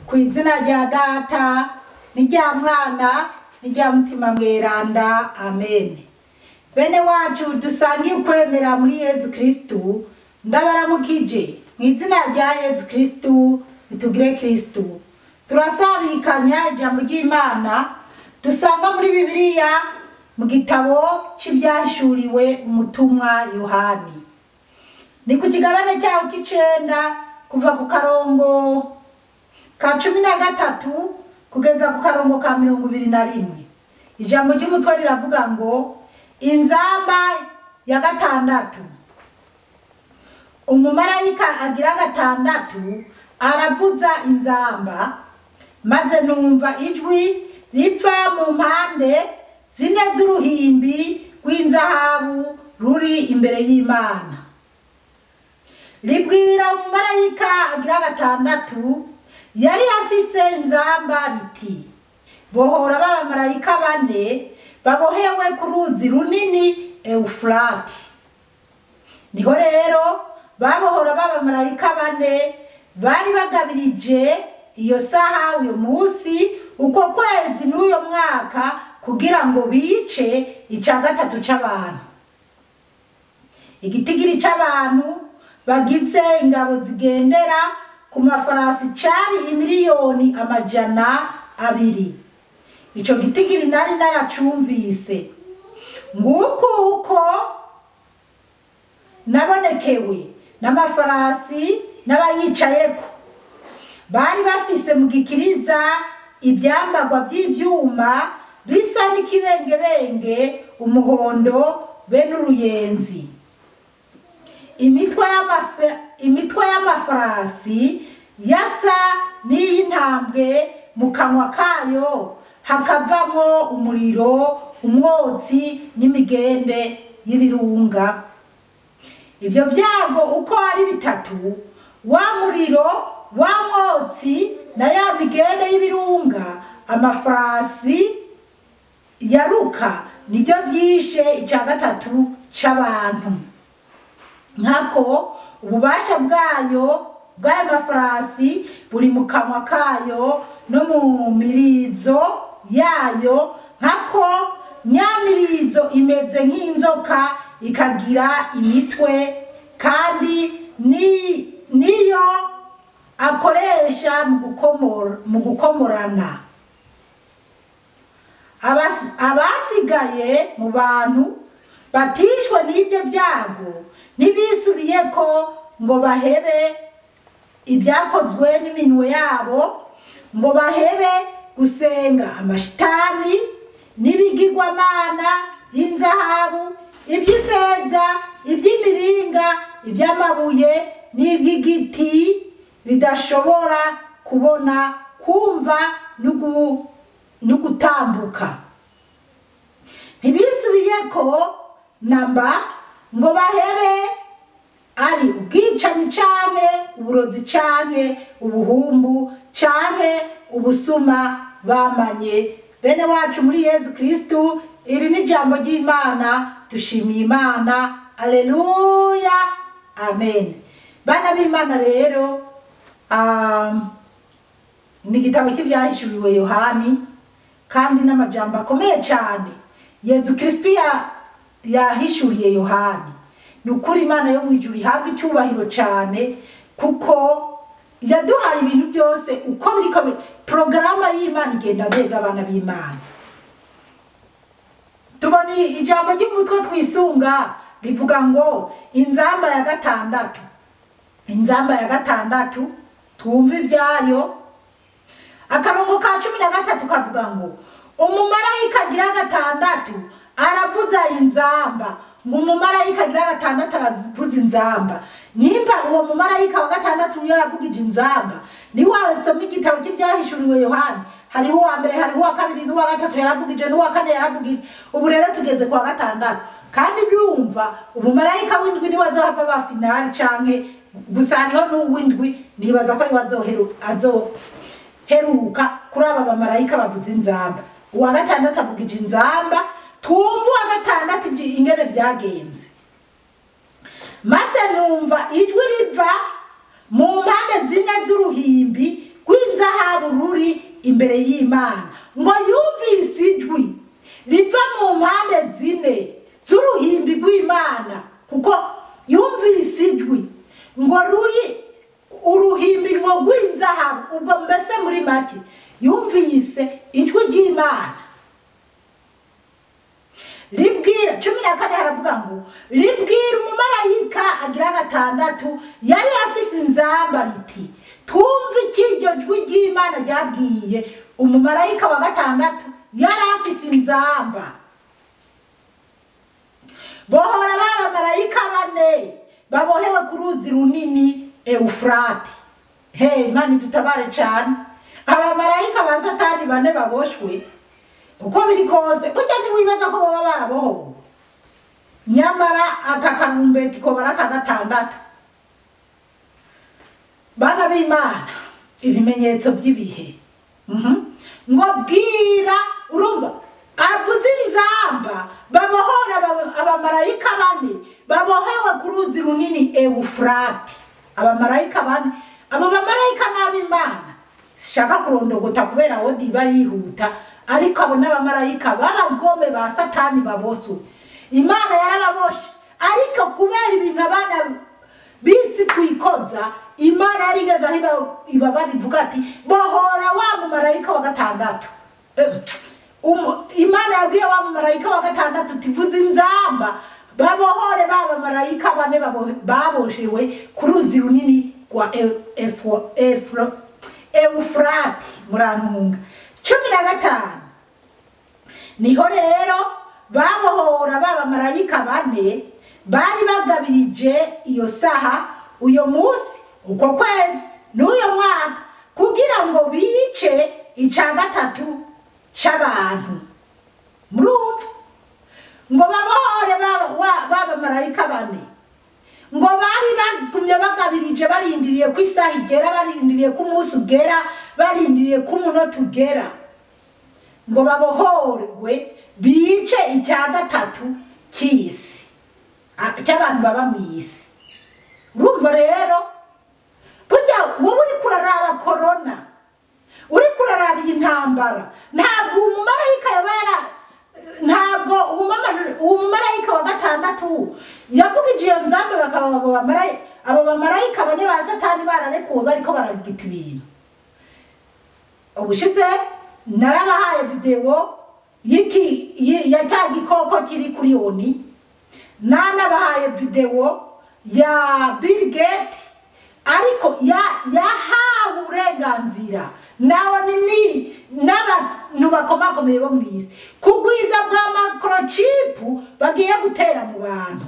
ku izina rya data n'irya mwana n'irya mutima mweranda amen bene wacu dusangiye ukwemera muri yezu kristu ndabaramukije mu izina rya yezu kristu bitugire kristu turasabikanya ijambo ry'imana dusanga muri bibiliya mu gitabo cy'ibyahishuriwe umutumwa yohani ni ku kigabane cyaho cy'icenda kuva ku karongo ka cumi na gatatu kugeza ku karongo ka mirongo ibiri na rimwe ijambo ry'umutwe riravuga ngo inzamba ya gatandatu umumarayika agira gatandatu aravuza inzamba maze numva ijwi riva mu mpande zine z'uruhimbi rw'inzahabu ruri imbere y'imana ribwira umumarayika agira gatandatu yari afise inzamba riti bohora b'abamarayika bane babohewe ku ruzi runini eufurati niho rero babohora b'abamarayika bane bari bagabirije iyo saha uyo munsi uko kwezi n'uyo mwaka kugira ngo bice icya gatatu c'abantu igitigiri c'abantu bagize ingabo zigendera ku mafarasi cari imiliyoni amajana abiri ico gitigiri nari naracumvise nguko uko nabonekewe n'amafarasi n'abayicayeko bari bafise mu gikiriza ibyambagwa by'ibyuma bisa n'ikibengebenge umuhondo be n'uruyenzi imitwe y'amafe- imitwe y'amafarasi yasa n'iy'intambwe mu kanwa kayo hakavamo umuriro umwotsi n'imigende y'ibirunga ibyo byago uko ari bitatu wa muriro wa mwotsi na ya migende y'ibirunga amafarasi yaruka nibyo byishe icya gatatu c'abantu nkako ububasha bwayo bw'ayo mafarasi buri mu kanwa kayo no mu mirizo yayo nkako nyamirizo imeze nk'inzoka ikagira imitwe kandi ni niyo akoresha mu gukomora mu gukomorana Abas- abasigaye mu bantu batishwe n'ibyo byago ntibisubiye ko ngo bahebe ibyakozwe n'iminwe yabo ngo bahebe gusenga amashitani n'ibigirwamana by'inzahabu iby'ifeza iby'imiringa iby'amabuye n'iby'igiti bidashobora kubona kumva n'ugu- n'ugutambuka ntibisubiye ko namba ngo bahebe ari ubwicanyi canke uburozi canke ubuhumbu canke ubusuma bamanye bene wacu muri yezu kristu iri ni ijambo ry'imana dushimiye imana aleluya amen bana b'imana rero um, ni igitabo cy'ibyahishuriwe yohani kandi n'amajambo akomeye cyane yezu kristu ya- yahishuriye yohani ni ukuri imana yo mu ijuru ihabwa icyubahiro cyane kuko yaduhaye ibintu byose uko biriko biri porogaramu y'imana igenda neza abana b'imana tubona ijambo ry'umutwe twisunga rivuga ngo inzamba ya gatandatu inzamba ya gatandatu twumve ibyayo akarongo ka cumi na gatatu kavuga ngo umumarayika agira gatandatu aravuza inzamba ngo umumarayika agira gatandatu aravuza inzamba nyimba uwo mumarayika wa gatandatu iyo yaravugije inzamba ni wasoma igitabo cy'ibyahishuriwe yohani hariho uwa mbere hariho uwa kabiri n'uwa gatatu yaravugije n'uwa kane yaravugije ubu rero tugeze ku wa gatandatu kandi byumva umumarayika w'indwi niwe azohava ba finali canke gusa hariho n'uw'indwi nibaza ko ariwe azoheru- azoheruka kuri aba bamarayika bavuza inzamba uwa gatandatu avugije inzamba twumva uwa gatandatu ibyi- ingene byagenze maze numva ijwi riva mu mpande zine z'uruhimbi rw'inzahabu imbere y'imana ngo yumvise ijwi riva mu mpande zine z'uruhimbi rw'imana kuko yumvise ijwi ngo ruri uruhimbi ngo rw'inzahabu ubwo mbese muri make yumvise ijwi ry'imana ribwira cumi na kane haravuga ngo ribwira umumarayika agira gatandatu yari afise inzamba riti twumve iki iryo jwi ry'imana ryabwiye umumarayika wa gatandatu yari afise inzamba bohora b'abamarayika bane babohewe ku ruzi runini eufurati hey imana idutabare cyane abamarayika ba satani bane baboshwe uko biri kose burya ntiwibaza ko baba barabohowe nyamara aka karumbeti ko bara aka gatandatu bana b'imana ibimenyetso by'ibihe Mhm. ngo bwira urumva avuze inzamba babohora aba- abamarayika bane babohewe ku ruzi runini eufurati abamarayika bane abo bamarayika n'ab'imana sishaka kurondogota kubera aho diba yihuta ariko abo n'abamarayika b'abagome ba satani baboswe imana yarababoshe ariko kubera ibintu abana bisi twikoza imana yarigeze aho iba- ibabara ivuga ati bohora wa mumarayika wa gatandatu Eh, umu- imana yabwiye wa mumarayika wa gatandatu tivuze inzamba babohore ba bamarayika bane babo- baboshewe ku ruzi runini rwa Eu- Efo- Efro- eufurati murantunga cumi na gatanu niho rero babohora ba bamarayika bane bari bagabirije iyo saha uyo munsi uko kwezi n'uyo mwaka kugira ngo bice ica gatatu c'abantu murumva ngo babohore ba- wa- ba bamarayika bane ngo bari bagumye bagabirije barindiriye ko isaha igera barindiriye ko umunsi ugera barindiriye ko umunota ugera ngo babohorwe bice icya gatatu cy'isi a- cy'abantu baba mu isi urumva rero burya wowe uri kuraraba korona uri kuraraba iyi ntambara ntabwo umumarayika yaba yara ntabwo umumama- uwo mumarayika wa gatandatu yavugije iyo nzambe bakaba abo bamarayi- abo bamarayika bane ba satani bararekuwe bariko bararigita ibintu ubushize narabahaye videwo y'iki yi- ya cya gikoko kiri kuri oni nanabahaye videwo ya Bill Gates ariko ya- yahawe uburenganzira nawe ni n'abantu bakomakomeye bo mu isi kugwiza bwa microchip bagiye gutera mu bantu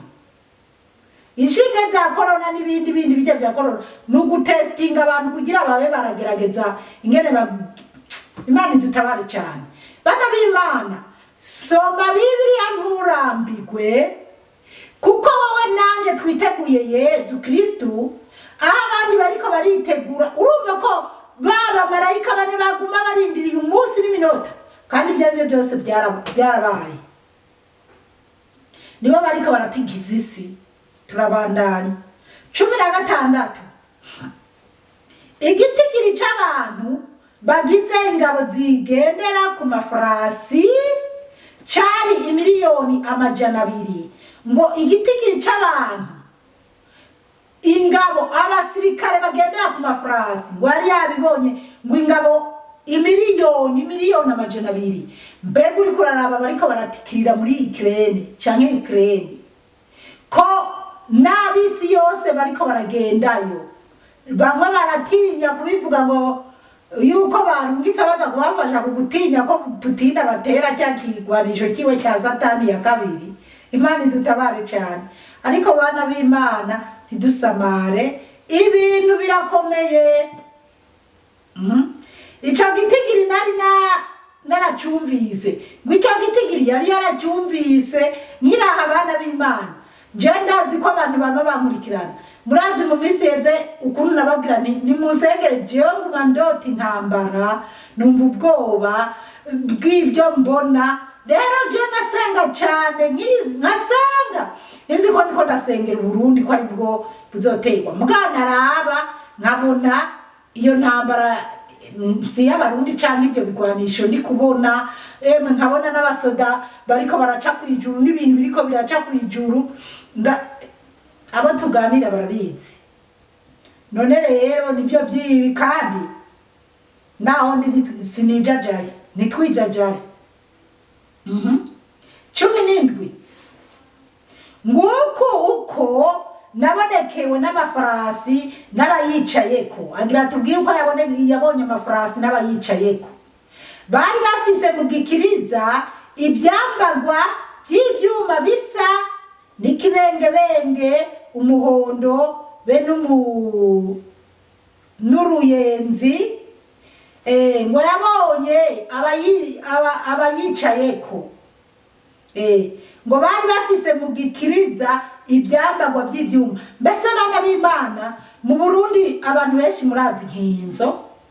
inshinge za korona n'ibindi bindi bijya bya korona ni ugutesitinga abantu kugira babe baragerageza ingene ba imana idutabare cyane bana b'imana soma bibiliya nturambigwe kuko wowe nanjye twiteguye yezu kirisitu aho abandi bariko baritegura urumva ko ba bamarayika bane baguma barindiriye umunsi n'iminota kandi ibyo ari byo byose byara- byarabaye nibo bariko baratigiza isi turabandanya cumi na gatandatu igitigiri c'abantu bagize ingabo zigendera ku mafarasi cari imiliyoni amajana abiri ngo igitigiri c'abantu ingabo abasirikare bagendera ku mafarasi ngo yari yabibonye ngo ingabo imiliyoni miliyoni amajana abiri mbega uri kuraraba bariko baratikirira muri ikirere canke ikirere ko n'ab'isi yose bariko baragendayo bamwe baratinya kubivuga ngo yuko barungitse baza kubafasha ku gutinya ko tutinda batera cya kigwanisho kiwe cya satani ya kabiri imana idutabare cyane ariko bana b'imana ntidusamare ibintu birakomeye Mhm. ico gitigiri nari na naracumvise ngo ico gitigiri yari yaracyumvise nkiraha abana b'imana je ndazi ko abantu baba bankurikirana murazi mu minsi yeze ukuntu nababwira nti nimusengere jewe nguma ndota intambara numva ubwoba bw'ibyo mbona rero je nasenga cane nkizi- nkasenga nzi ko niko ndasengera uburundi ko ari bwo buzoterwa mugana araba nkabona iyo ntambara mm, si y'abarundi canke ibyo bigwanisho ndi kubona emwe nkabona n'abasoda bariko baraca kwijuru n'ibintu biriko biraca kwijuru nda abo tuganira barabizi none rero nibyo byibi kandi naho ndi sinijajaye nitwijajare Mhm. cumi n'indwi nguko uko nabonekewe n'amafarasi n'abayicayeko agira tubwire uko yabone yabonye amafarasi n'abayicayeko bari bafise mu gikiriza ibyambagwa by'ibyuma bisa n'ikibengebenge umuhondo be n'umu n'uruyenzi eh, ngo yabonye abayi- aba- abayicayeko Eh, ngo bari bafise mu gikiriza ibyambagwa by'ibyuma mbese abana b'imana mu burundi abantu benshi murazi inkinzo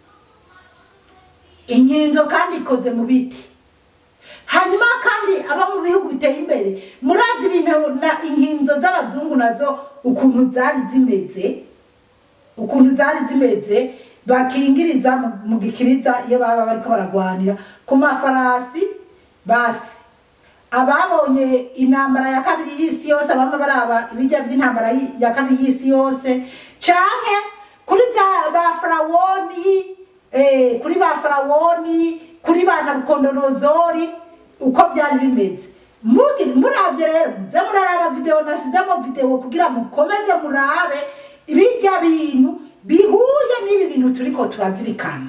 inkinzo kandi ikoze mu biti hanyuma kandi aba mu bihugu biteye imbere murazi ibintu na inkinzo z'abazungu nazo ukuntu zari zimeze ukuntu zari zimeze bakingiriza mu- mu gikiriza iyo baba bariko baragwanira ku mafarasi basi ababonye intambara ya kabiri y'isi yose abama baraba ibijya by'intambara y- ya kabiri y'isi yose canke kuri za ba farawoni eh, kuri ba farawoni kuri ba nabukodonozori uko byari bimeze Mugi- muravye rero muze muraraba video nasizemo video kugira mukomeze murabe ibijya bintu bihuye n'ibi bintu turiko turazirikana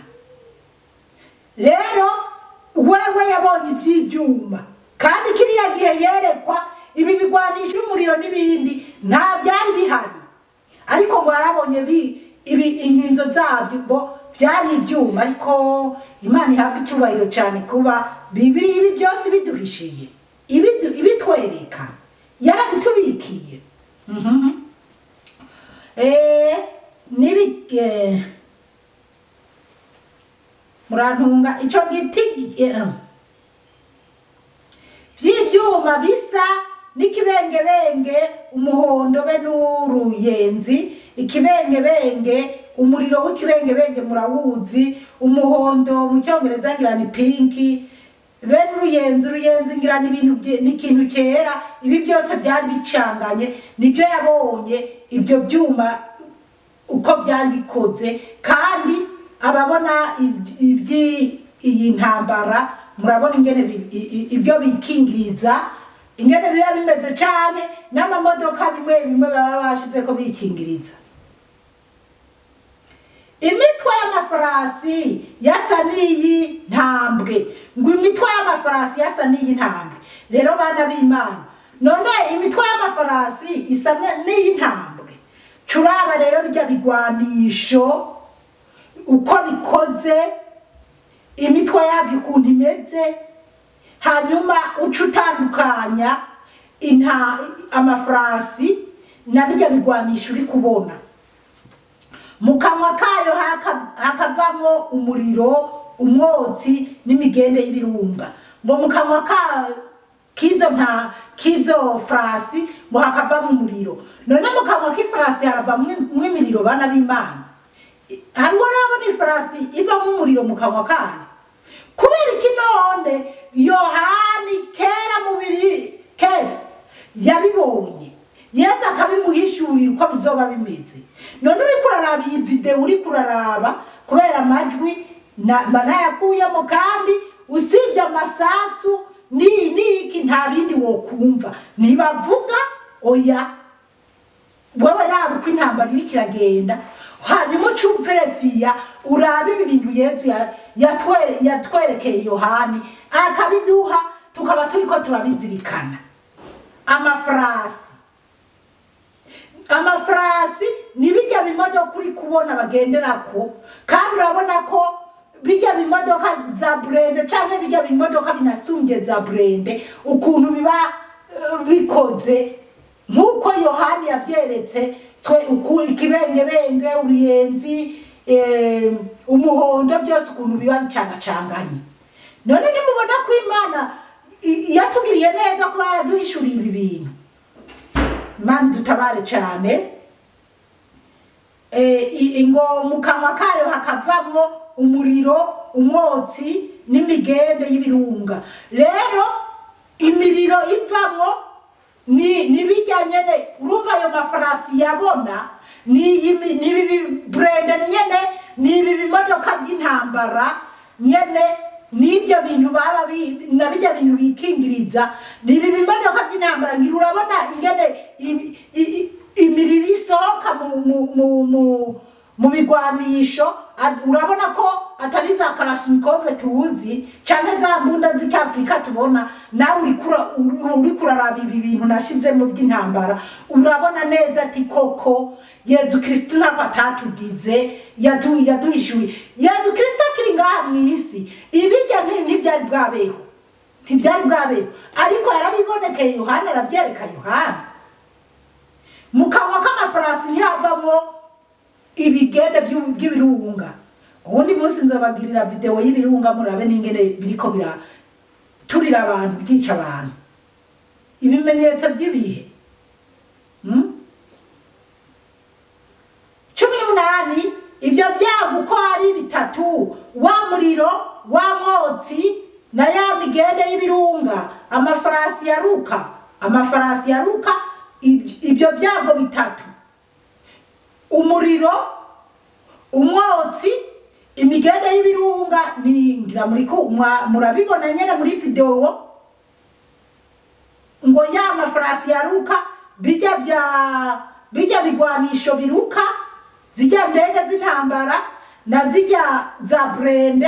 rero wewe yabonye iby'ibyuma kandi kiriya gihe yerekwa ibi bigwanisha umuriro n'ibindi nta byari bihari ariko ngo yarabonye bi- ibi inkinzo zabyo bo byari ibyuma ariko imana ihabwa icyubahiro cyane kuba bibiri ibi byose biduhishiye ibidu- ibitwereka yarabitubikiye Mhm. Eh, nibi eh, murantunga icyo giti eh, by'ibyuma bisa n'ikibengebenge umuhondo be n'uruyenzi ikibengebenge umuriro w'ikibengebenge murawuzi umuhondo mu cyongereza ngira ni pinki be n'uruyenzi uruyenzi ngira ni ibintu bye- ni ikintu cyera ibi byose byari bicanganye nibyo yabonye ibyo byuma uko byari bikoze kandi ababona iby- ibyi- iyi ntambara murabona ingene bi- i- i- ibyo bikingiriza ingene biba bimeze cyane n'amamodoka bimwe bimwe baba bashize ko bikingiriza imitwe y'amafarasi yasa n'iyi ntambwe ngo imitwe y'amafarasi yasa n'iyi ntambwe rero bana b'imana none imitwe y'amafarasi isa n- n'iyi ntambwe curaba rero rya bigwanisho uko bikoze imitwe yabyo ukuntu imeze hanyuma uca utandukanya inta amafarasi na bijya bigwanisha uri kubona mu kanwa kayo haka- hakavamo umuriro umwotsi n'imigende y'ibirunga ngo mu kanwa ka k'izo nta k'izo farasi ngo hakavamo umuriro none mu kanwa k'ifarasi haravamo imiriro bana b'imana hariho urabona ifarasi ivamo umuriro mu kanwa kayo kubera iki none yohani kera mu biri kera yabibonye yezu akabimuhishurira uko bizoba bimeze none uriko uraraba iyi videwo uriko uraraba kubera amajwi na- mba nayakuyemo kandi usibye amasasu ni niki nta bindi wokumva ntibavuga oya wewe raba uko intambara iriko iragenda hanyuma uca uvereviya urabe ibi bintu yezu ya- yatwere- yatwerekeye yohani akabiduha tukaba turiko turabizirikana amafarasi amafarasi ni bijya bimodoka uri kubona bagenderako kandi urabona ko bijya bimodoka za burende cyangwa bijya bimodoka binasumbye za burende ukuntu biba eh, bikoze nk'uko yohani yabyeretse twe uku- ikibengebenge uruyenzi eh, umuhondo byose ukuntu biba bicangacanganye none nimubona ko imana i- yatugiriye neza kuba yaraduhishuriye ibi bintu imana dutabare cyane eh, i- ngo mu kanwa kayo hakavamwo umuriro umwotsi n'imigende y'ibirunga rero imiriro ivamwo ni ni bijya nyene urumva ayo mafarasi yabona ni iyi- ni ibi burende nyene ni ibi bimodoka by'intambara nyene n'ibyo bintu baba bi- na bijya bintu bikingiriza ni ibi bimodoka by'intambara ngira urabona ingene i- i- i- imiriro isohoka mu mu mu mu mu bigwanisho ad- urabona ko atari za karashinikove tuzi canke za mbunda z'icyafurika tubona nawe uriko ura- uri- uriko uraraba ibi bintu nashizemo by'intambara urabona neza ati koko yezu kristu ntabwo atatugize yadu- yaduhishuye yezu kristu akiri ngaha mu isi ibijya nti- ntibyari bwabeho ntibyari bwabeho ariko yarabibonekeye yohana arabyereka yohana mu kanwa k'amafarasi ntihavamo ibigende by'u- by'ibirunga ubundi munsi nzabagirira videwo y'ibirunga murabe n'ingene biriko biraturira abantu byica abantu ibimenyetso by'ibihe Hmm? cumi n'umunani ibyo byago uko ari bitatu wa muriro wa mwotsi na ya migende y'ibirunga amafarasi yaruka amafarasi yaruka ib- ibyo byago bitatu umuriro umwotsi imigende y'ibirunga ni ngira muri ko mwa- murabibona nyene muri videwo ngo ya mafarasi yaruka bijya bya bijya bigwanisho biruka zijya ndege z'intambara na zijya za burende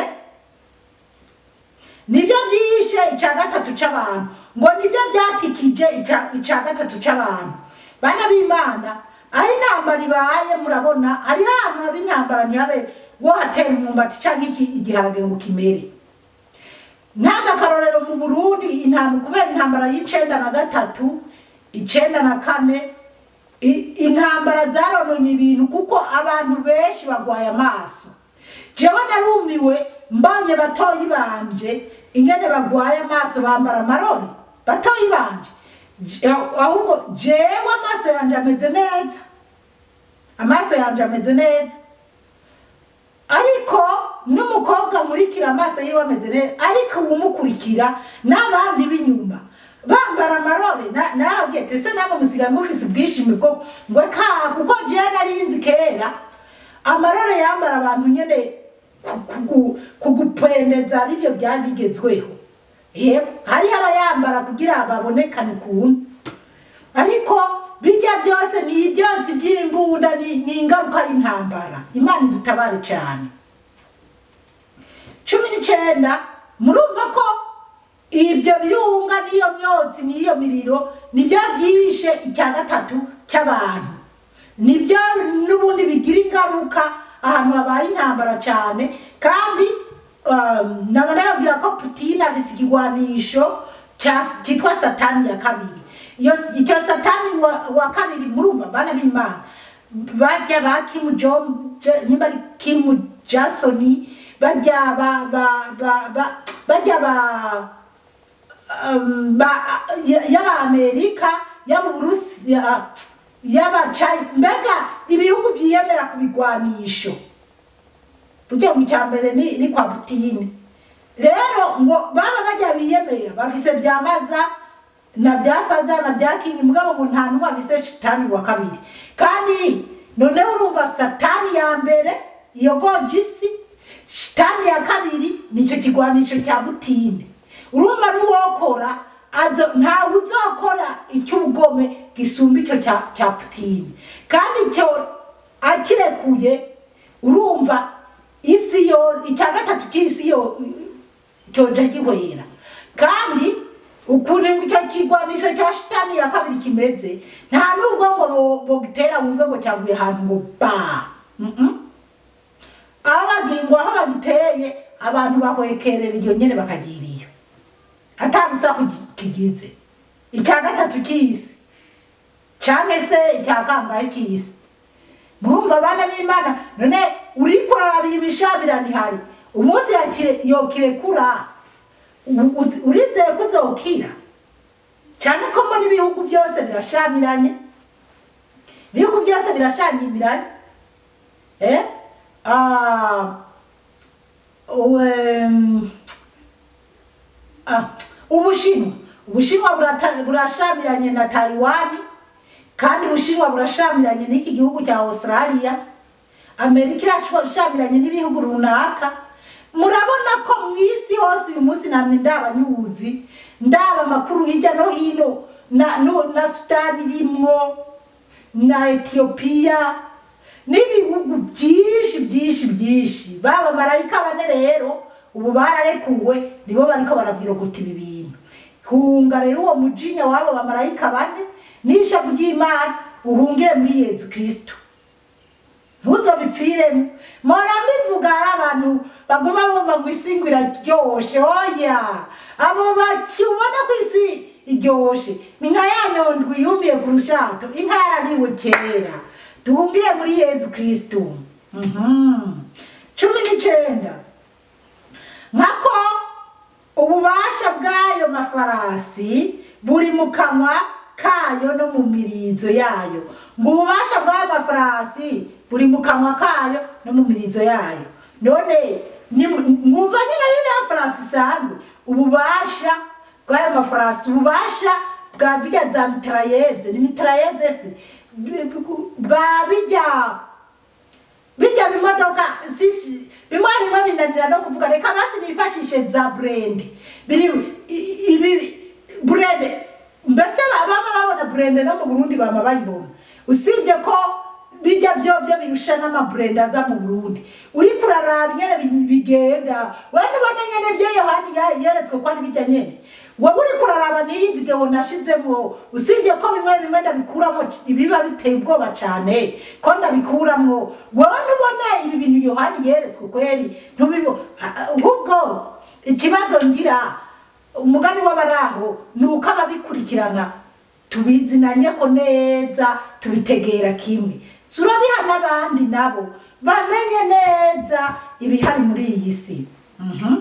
nibyo byishe icya gatatu c'abantu ngo nibyo byatikije ica- ica gatatu c'abantu bana b'imana aho intambara ibaye murabona hariho ahantu haba intambara ntihabe wohatera umwumbati canke iki- igiharage ngo kimere ntazi akarorero mu burundi intambara kubera intambara y'icenda na gatatu icenda na kane i- intambara zarononye ibintu kuko abantu benshi bagwaye amaso jewe narumiwe mbonye batoyi banje ingene bagwaye amaso bambara amarori batoyi banje Je- ahubwo jewe amaso yanje ameze neza amaso yanje ameze neza ariko n'umukobwa nkurikira amaso yiwe ameze neza ariko uwumukurikira n'abandi b'inyuma bambara amarore na- nababwiye ati ese namwe musigaye mufise ubwishimi bwo ngo ka kuko jewe narinzi kera amarore yambara abantu nyene ku- kugu- kugupendeza aribyo byari bigezweho yego hariho abayambara kugira babonekane ukuntu ariko bijya byose ni ibyotsi by'imbunda ni ni ingaruka y'intambara imana idutabare cyane cumi n'icyenda murumva ko ibyo birunga n'iyo myotsi n'iyo miriro nibyo byishe icya gatatu cy'abantu nibyo n'ubundi bigira ingaruka ahantu habaye intambara cyane kandi um, naba nababwira ko putin afise ikigwanisho cya- cyitwa satani ya kabiri iyo icyo satani wa, wa kabiri murumva bana b'imana bajya ba Kim Jong Je- niba ari Kim Jasoni bajya ba ba ba ba bajya ba um, ba ya- y'abamerika y'aburusiya y'abacayi mbega ibihugu byiyemera ku bigwanisho burya mu cya mbere ni, ni kwa Putin rero ngo baba bajya biyemera bafise bya maza na bya faza na bya kingi mugabo ngo nta n'umwe afise shitani wa kabiri kandi noneho urumva satani ya mbere iyo gojisi shitani ya kabiri nicyo kigwanisho cya butine urumva n'uwokora azo ntawe uzokora icy'ubugome gisumba icyo cya cya putine kandi icyo akirekuye urumva isi yo icya gatatu cy'isi yo cyoja gihwera kandi ukuntu icyo kigwanisho cya shitani ya kabiri kimeze nta nubwo ngo bo- bogitera wumve ngo cyaguye ahantu ngo ba Mm-mm. aho bagingwa aho bagiteye abantu bahwekerera iyo nyene bakagira iyo atabusa kigize icya gatatu cy'isi canke se icya kangahe cy'isi murumva abana b'imana none uriko urarabira imishabirano ihari umunsi yakire- yokirekura u- u- urizeye ko uzokira cyane ko mbona ibihugu byose birashamiranye ibihugu byose birashanyimiranye eh? ah, um, ah, ubushinwa ubushinwa burata- burashamiranye na taiwani kandi ubushinwa burashamiranye n'iki gihugu cya australia amerika irashamiranye n'ibihugu runaka murabona ko mu isi hose uyu munsi namwe ndaba nyuzi ndaba amakuru hirya no hino na, no, na sudani irimwo na etiyopiya n'ibihugu byinshi byinshi byinshi baba marayika bane rero ubu bararekuwe nibo bariko baravyiroguta ibi bintu hunga rero uwo mujinya wabo bamarayika bane n'ishavu ry'imana uhungire muri yezu kristo ntuzobipfiremo mpora mbivuga hari abantu baguma bumva ngo isi ngo iraryoshe oya abo bakibona ko isi iryoshe ni nka ya nyondwi yumiye ku rushato inka yarariwe kera duhungire muri yezu kristo Mhm. cumi n'icenda nkako ububasha bw'ayo mafarasi buri mu kanwa kayo no mu mirizo yayo ngo ububasha bw'ayo mafarasi buri mu kanwa kayo no mu mirizo yayo none ni- mwumva nyine ari ya farasi isanzwe ububasha bw'ayo mafarasi ububasha bwa zirya za mitarayeze ni mitarayeze se B- b- bwa bijya bijya bimodoka sisi bimwe bimwe binanira no kuvuga reka basi nifashishe za burende biri i- ibi burende mbese ba- bama babona burende no mu burundi bama bayibona usibye ko bijya byo byo birusha n'amaburende aza mu burundi uriko uraraba ingene bi- bigenda we nubona nyene byo yohani ya- yeretswe ko ari bijya nyene wowe uriko uraraba n'iyi video nashizemo usibye ko bimwe bimwe ndabikuramo ibiba biteye ubwoba cane ko ndabikuramwo wowe nubona ibi bintu yohani yeretswe kweri ntubibo a- a- ahubwo ikibazo ngira umugani w'abaraho ni uko ababikurikirana tubizinanye ko neza tubitegera kimwe turabiha n'abandi nabo bamenye neza ibihari muri iyi si Mhm.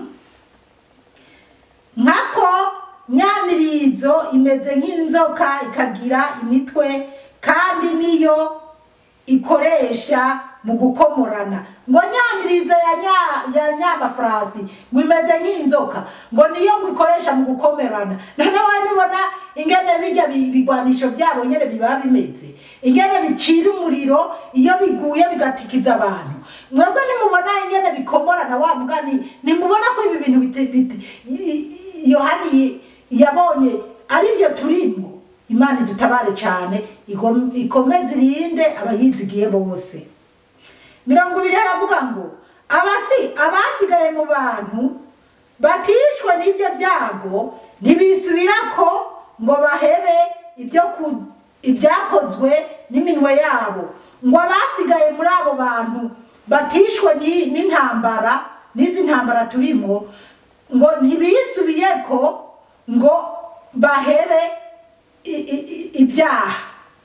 nkako nyamirizo imeze nk'inzoka ikagira imitwe kandi niyo ikoresha mu gukomorana ngo nyamirizo ya nya ya nyamafarasi ngo imeze nk'inzoka ngo niyo ngo ikoresha mu gukomerana none wowe nibona ingene bijya bi- bigwanisho byabo nyene biba bimeze ingene bicira umuriro iyo biguye bigatikiza abantu mwebwe nimubona ingene bikomorana wa mugani nimubona ko ibi bintu bite- bite- i- i- yohani yabonye ari byo turimwo imana idutabare cyane igom- ikomeze irinde abayizigiye bose mirongo ibiri haravuga ngo abasi abasigaye mu bantu batishwe n'ibyo byago ntibisubirako ngo bahebe ibyo ku- ibyakozwe n'iminwe yabo ngo abasigaye muri abo bantu batishwe ni- n'intambara n'izi ntambara turimo ngo ntibisubiyeko ngo bahebe i- i- i- ibyaha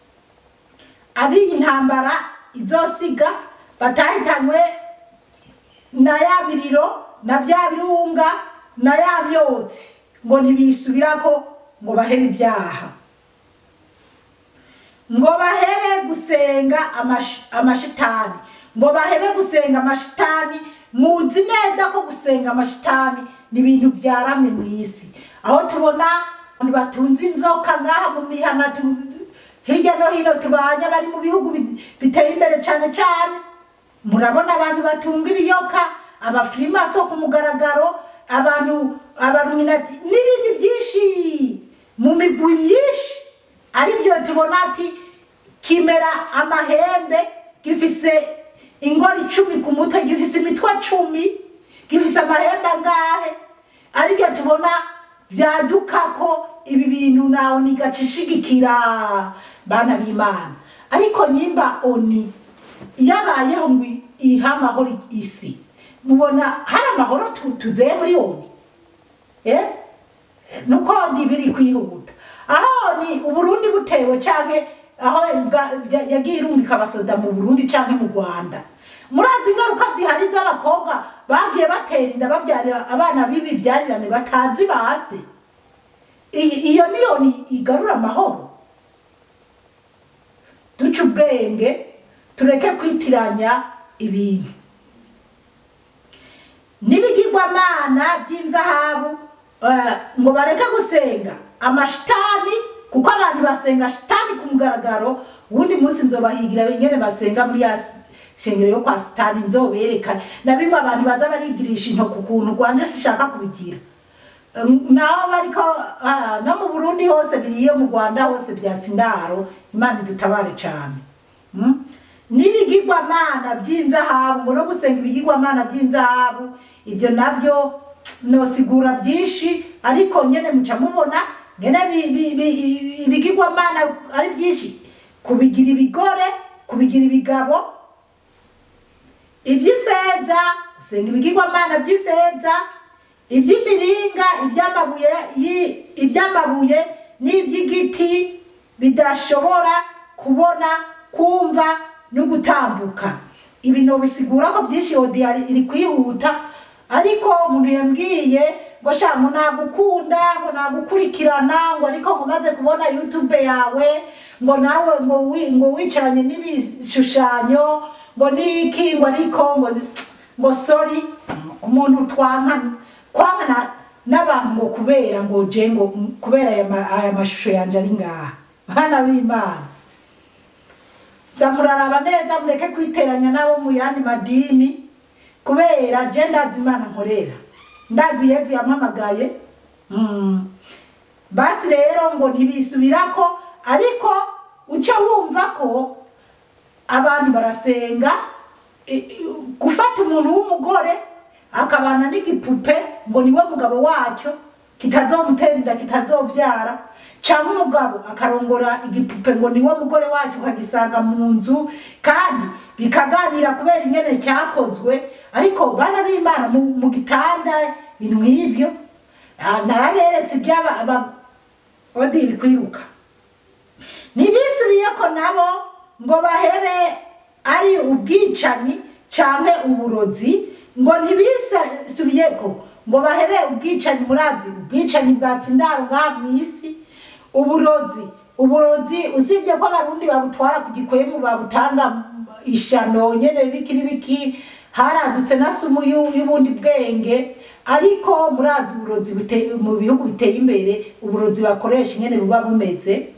abiyi ntambara izosiga batahitanywe na ya miriro na bya birunga na ya myotsi ngo ntibisubirako ngo bahebe ibyaha ngo bahebe gusenga amash- amashitani ngo bahebe gusenga amashitani muzi neza ko gusenga amashitani ni ibintu byaramye mu isi aho tubona abantu batunze inzoka ngaha mu mihana tu- hirya no hino tubanye bari mu bihugu bi- biteye imbere cyane cyane murabona abantu batunga ibiyoka abafirimaso ku mugaragaro abantu abaruminati n'ibindi byinshi mu migwi myinshi ari byo tubona ati kimera amahembe gifise ingori icumi ku mutwe gifise imitwe cumi gifise amahembe angahe ari byo tubona byaduka ko ibi bintu nawe nigacishigikira bana b'imana ariko nyimba oni yabayeho ngo ihe amahoro isi mubona hari amahoro tu- tuzeye muri oni eh? nuko ndi biri kwihuta aho ni uburundi butewe canke aho bwa- bya- yagiye irungika abasoda mu burundi canke mu rwanda murazi ingaruka zihari z'abakobwa bagiye batera inda babyarira abana b'ibibyarirane batazi base Iyi- iyo niyo ni igarura amahoro duce ubwenge tureke kwitiranya ibintu n'ibigirwamana by'inzahabu eh, ngo bareke gusenga amashitani kuko abantu basenga shitani ku mugaragaro uwundi munsi nzobahigira ingene basenga muri ya shengero yo kwa sitani nzobereka na bimwe abantu baza barigirisha intoki ukuntu rwanje sishaka kubigira naho bariko ah, no mu burundi hose biriyo mu rwanda hose byatsi indaro imana idutabare cyane Mm? n'ibigirwamana by'inzahabu ngo no gusenga ibigirwamana by'inzahabu ibyo nabyo nosigura byinshi ariko nyene muca mubona ngene bi- bi- bi- ibigirwamana ari byinshi kubigira ibigore kubigira ibigabo iby'ifeza gusenga ibigirwamana by'ifeza iby'imiringa iby'amabuye yi- iby'amabuye n'iby'igiti bidashobora kubona kumva no gutambuka ibi nobisigura ko byinshi odiya iri kwihuta ariko umuntu yambwiye ngo sha ngo nagukunda ngo nagukurikirana ngo ariko ngo maze kubona youtube yawe ngo nawe ngo wi- ngo wicaranye n'ibishushanyo ngo niki ngo ariko ngo ngo sorry umuntu twankana kwankana n'abantu ngo kubera ngo je ngo kubera aya ma- aya mashusho yanje ari ngaha bana b'imana zamuraraba neza mureke kwiteranya n'abo mu yandi madini kubera je ndazi imana nkorera ndazi yezu yampamagaye mm. basi rero ngo ntibisubirako ariko uca wumva ko abantu barasenga i- i- gufata umuntu w'umugore akabana n'igipupe ngo niwe mugabo wacyo kitazomutera inda kitazovyara canke umugabo akarongora igipupe ngo niwe mugore wacyo ukagisanga mu nzu kandi bikaganira kubera ingene cyakozwe ariko bana b'imana mu, mu gitanda ibintu nk'ivyo Ah, naraberetse iby'aba aba- odiri kwiruka ntibisubiye ko nabo ngo bahebe ari ubwicanyi canke uburozi ngo ntibisubiye ko ngo bahebe ubwicanyi murazi ubwicanyi bwatsindaro ngaha mw'isi uburozi uburozi usibye ko abarundi babutwara ku gikwemu babutanga ishano nyene biki n'ibiki haradutse na sumu y'u- y'ubundi bwenge ariko murazi uburozi bute- mu bihugu biteye imbere uburozi bakoresha ingene buba bumeze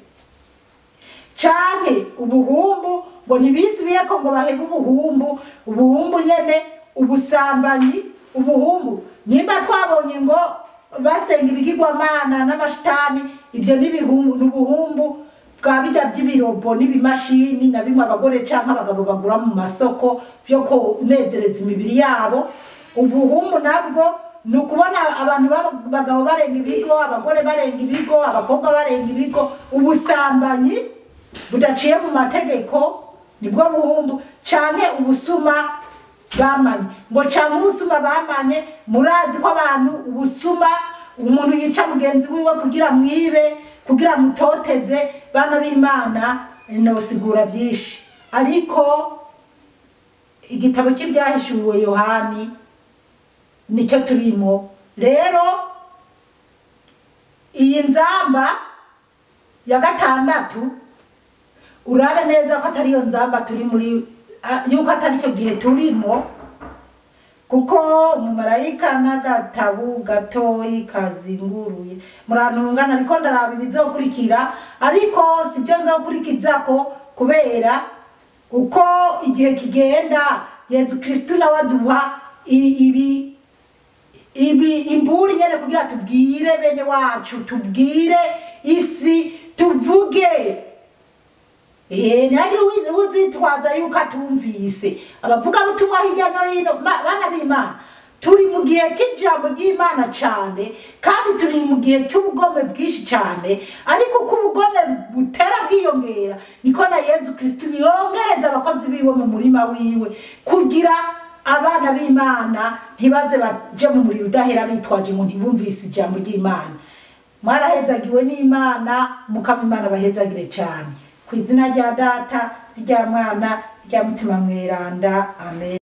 canke ubuhumbu ngo ntibisubiye ko ngo bahebe ubuhumbu ubuhumbu nyene ubusambanyi ubuhumbu nyimba twabonye ngo basenga ibigirwamana n'amashitani ibyo n'ibihumbu n'ubuhumbu bwa bijya by'ibirobo n'ibimashini na bimwe abagore canke abagabo bagura mu masoko byo kunezereza imibiri yabo ubuhumbu nabwo ni ukubona abantu b'abagabo barenga ibigo abagore barenga ibigo abakobwa barenga ibigo ubusambanyi budaciye mu mategeko nibwo buhumbu canke ubusuma bamanye ngo canke ubusuma bamanye murazi ko abantu ubusuma umuntu yica mugenzi wiwe kugira mwibe kugira mutoteze bana b'imana nosigura byinshi ariko igitabo cy'ibyahishuwe yohani nicyo turimo rero iyi nzamba ya gatandatu urabe neza ko atari iyo nzamba turi muri ah, yuko atari cyo gihe turimo kuko umumarayika n'agatabu gatoyi kazinguruye murantungana ariko ndaraba ibizokurikira ariko sibyo nzokurikizako kubera uko igihe kigenda yezu kristu nawe aduha i- ibi ibi imburi nyene kugira tubwire bene wacu tubwire isi tuvuge Eh, ntihagire uwi- uzitwaza yuko atumvise abavuga butumwa hirya no hino ma- bana b'imana turi mu gihe cy'ijambo ry'imana cyane kandi turi mu gihe cy'ubugome bwinshi cyane ariko uko ubugome butera bwiyongera niko na yezu kristu yongereza abakozi biwe mu murima wiwe kugira abana b'imana ntibaze baje mu muriro udahera bitwaje ngo ntibumvise ijambo ry'imana mwarahezagiwe n'imana mukama imana bahezagire cyane ku izina rya data rya mwana rya mutima mweranda amen